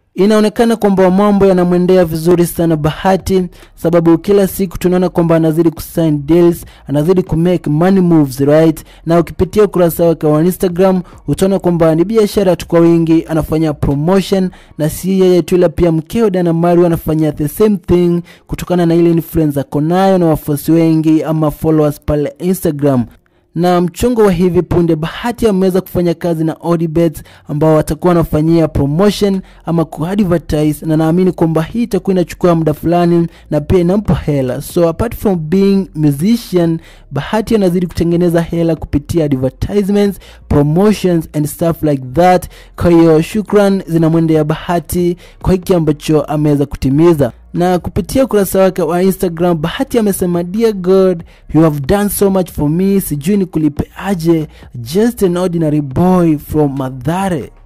inaonekana kwamba mambo yanamwendea vizuri sana bahati sababu kila siku tunaona kwamba anazidi kusign deals anazidi kumake money moves right na ukipitia ukurasa wake wa instagram utaona kwamba ni biashara tu kwa wingi anafanya promotion na si yeye tu ila pia mkeo dana mari anafanya the same thing kutokana na ile influence ako nayo na wafuasi wengi ama followers pale instagram na mchongo wa hivi punde bahati ameweza kufanya kazi na Odibet ambao watakuwa wanafanyia promotion ama kuadvertise na naamini kwamba hii itakuwa inachukua muda fulani na pia inampa hela so apart from being musician bahati anazidi kutengeneza hela kupitia advertisements promotions and stuff like that kwa hiyo shukran zinamwendea bahati kwa hiki ambacho ameweza kutimiza na kupitia ukurasa wake wa instagram bahati amesema dear god you have done so much for me sijui ni kulipe aje just an ordinary boy from madhare